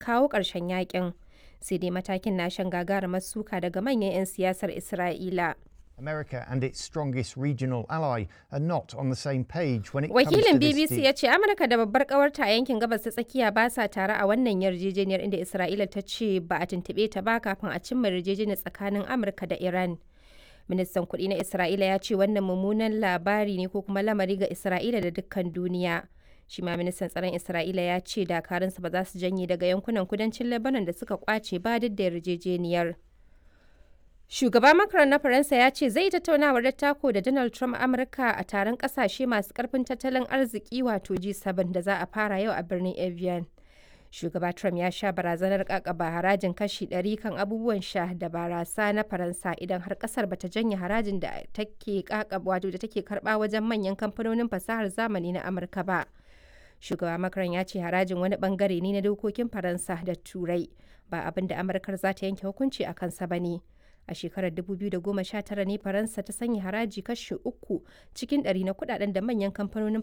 kawo ƙarshen yakin. Sai dai matakin na shan gagarumar suka daga manyan 'yan siyasar Isra'ila. America and its strongest regional ally are not on the same page when it Wakilin comes to this BBC deal. ya ce Amurka da babbar kawarta a yankin gabas ta tsakiya ba sa tare a wannan yarjejeniyar inda Isra'ila ta ce ba a tuntuɓe ta ba kafin a cimma yarjejeniyar tsakanin Amurka da Iran. Ministan kuɗi na Isra'ila ya ce wannan mummunan labari ne ko kuma lamari ga Isra'ila da dukkan duniya. Shi ma ministan tsaron Isra'ila ya ce dakarunsa ba za su janye daga yankunan kudancin Lebanon da suka kwace ba duk da yarjejeniyar. Shugaba Macron na Faransa ya ce zai tattaunawar dattako da Donald Trump a Amurka a taron kasashe masu karfin tattalin arziki wato G7 da za a fara yau a birnin Evian. Shugaba Trump ya sha barazanar kakaba harajin kashi 100 kan abubuwan sha da barasa na Faransa idan har kasar bata janye harajin da take kakaba wato da take karba wajen manyan kamfanonin fasahar zamani na Amurka ba. Shugaba Macron ya ce harajin wani bangare ne na dokokin Faransa da Turai ba abin da Amurkar za ta yanke hukunci a kansa ba ne. a shekarar 2019 ne faransa ta sanya haraji kashi uku cikin ɗari na kudaden da manyan kamfanonin